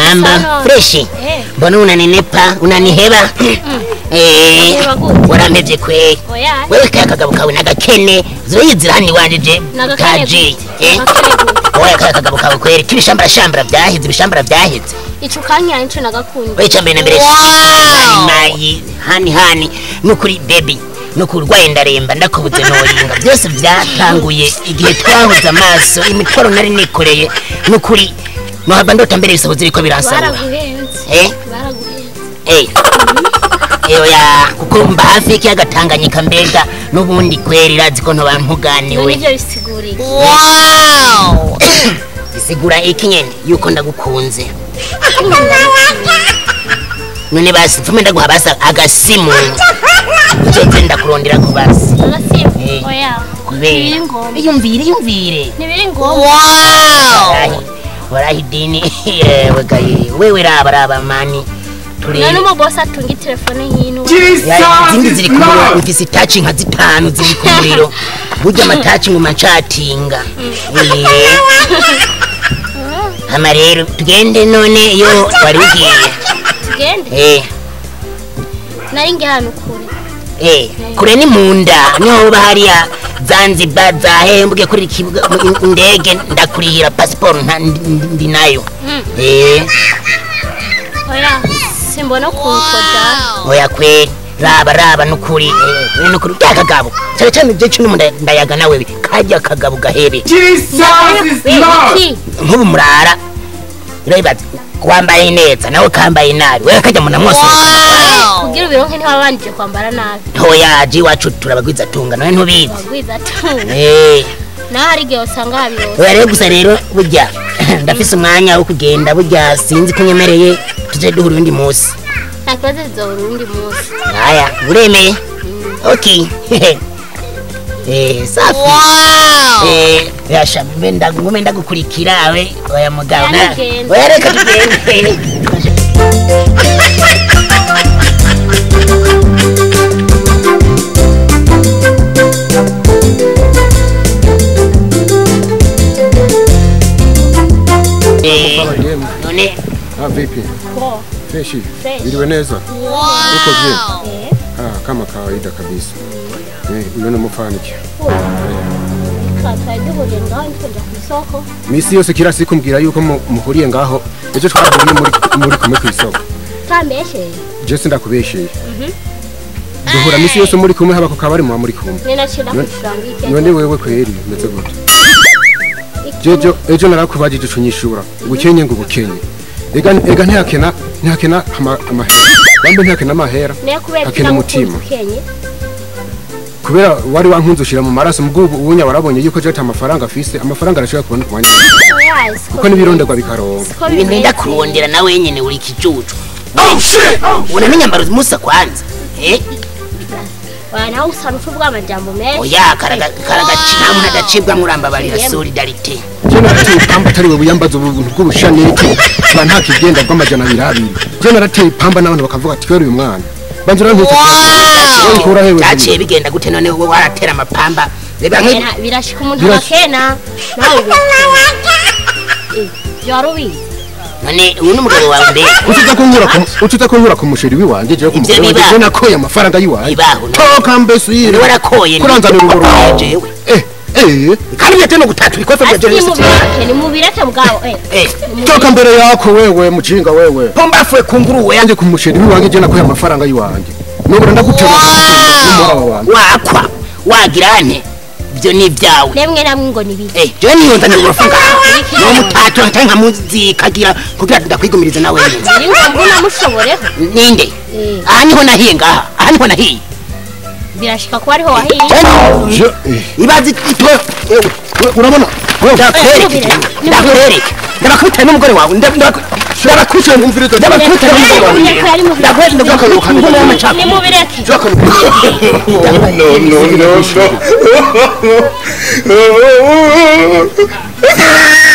mambo Sana. freshi Eh. mbona unanenepa unaniheba Eh, Unaniheba gute? warampevye kweli oya wewe kaya kagabo kawe nagakene zoyizira hano iwanje je Nagakene kaji gute? eh? Nagakene gute? oya kaya kagabo kawe kweli kibishambara shambara vyaheze ibishambara vyaheze ico kanya nico nagakunda wewe icambere na mbere mayi hani hani nukuri baby nukuri urwaye ndaremba ndakubuze noringa byose vyatanguye igihe twahuze amaso imitwaro nari nikoreye nukuri nohava ndota mbere ibisobozi biriko biransarura baraguhenze eh baraguhenze Eh. Oya kuko mba hafi y'ikiyaga Tanganyika mbega n'ubundi kweri irazi ko ntoba ntuganiwe nivyo bisiguriye bisigura iki nyene yuko ndagukunze none basi mfume ndaguha basi agasimu uzoze ndakurondera ku basi agasimu Eh. oya kubera ntibiri ngombwa iyumvire iyumvire ntibiri ngombwa warahi warahi dini yewe gaye wewe raba raba mani turi none umubosi atunga itelefone hino Ya, izindi ziri ku muriro mfise itaci nka zitanu ziri ku muriro burya amataci nguma ncatinga Eh. hama rero tugende none iyo wari ugiye tugende Eh, nari nge hano kure eh, kure ni munda niho uba hariya zanzibar zahembwe kuri ikibuga mu- indege ndakurihira pasiporo nta- ndi- ndi nayo Mm. Eh, oya simbona kunkoda oya kweri raba raba nukuri eh, we nukuri rya kagabo cyane cyane je cyo ndayaga nawe kajya kagabo gahebe iki nk'ubu murara urabibaza wambaye neza nawe kambaye nabi wewe kajya muna mwose kugira ubironke ntiwabanije kwambara nabi hoya ji wacu turabagwiza tunga nawe ntubizi wagwiza tu Eh, naho hari igihe usanga habirose oya rero gusa rero burya ndafise umwanya wo kugenda burya sinzi ko nyemereye tuje duhura undi munsi nta kibazo zizobura uwundi munsi aya uremeye okay eh safi eh yasha mbe ndagume ndagukurikira we oya mugabo Oya, na- nigende. oya reka tugende Eh, none Ah, vipi? Poa. Freshi. Fresh. Iliwe neza? Uko je? Ah, kama kawaida kabisa. Eh, uliona mufaniki. twari duhuriye ngaho ntitujya ku isoko Misi yose kila siku mbwira yuko mu- muhuriye ngaho. Ejo twahuye muri muri kumwe ku isoko. tambesheje Je sindakubesheye. Duhura misi yose muri kumwe haba ku kabari muba muri kumwe. ni nacira None- kwishura ngo ike None wewe kweri meze gute? Jejo ejo narakubajije ucunyishura. Ubukenye ngo ubukenye. Ega ega ntihakena ntihakena ama- amahera. Bambe ntihakena amahera. niyo kubera Hakena umutima. ukenye kubera wari wankunze ushira mu maraso mubwo ubunya warabonye yuko jeta amafaranga afise amafaranga arashobora kubona ku mwanya oya siko kuko n'ibironderwa bikaronka siko ibintu bimeze. nda kurondera nawe nyene uri kijuju ubona n'inyambaro musa kwanza eh oya nawe usana ucuvuga amajambo menshi oya karaga karagaci nta muntu adacibwa murambabarira solidarite je narateye ipamba atari we buyambaza ubuntu bw'ubushaniki ba nta kigenda bw'amajana abiri abiri je narateye ipamba n'abantu bakavuga ati kwera uyu mwana banza urantutse ukura hewe byaciye bigenda gute none wowe waratera amapamba reba nk'ibi Ena, birashika umuntu Birashika. akena nawe ibyo wari ubizi none uyu ni umugabo wawe mbere utuza kunkura ku utuza kunkura ku musheri wiwanje je ku Ivyo mugore wanje bibaho. je nakoye amafaranga yiwanje Bibaho, no. toka mbese ni yire warakoye kuranzanira ni- uburo jewe eh eh kandi nyate no gutatura ikosa bya ati ni jenoside mubireke ni mubireke bwabo eh eh toka mbere yako wewe mujinga wewe pomba afuye ku nguruwe yanjye ku musheri wiwanjye je nakoye amafaranga yiwanje nubura ndagutera n'umuraba wanjye wakwa wagira nte ibyo ni ibyawe nemwe namwe ngo nibiki Eh, jewe niyonzanira uburofa ngaha niwo mutato ntari nkamuzikagira kugira ndakwigumiriza nawe nyine biri ngombwa unamushoboreho ninde Eh. aha niho nahiye ngaha aha niho nahiye birashika kuba ariho wahiye Jewe- Je- eh, ibazi itwe ewe we- urabona wewe ndakwereke ndakwereke ndabakubita n'umugore wawe ndabakubita umviriza ndabakubita n'umugore wawe Mubireke ari mu ndakwereke ndabakubita n'umugore wawe ni mubireke no no no no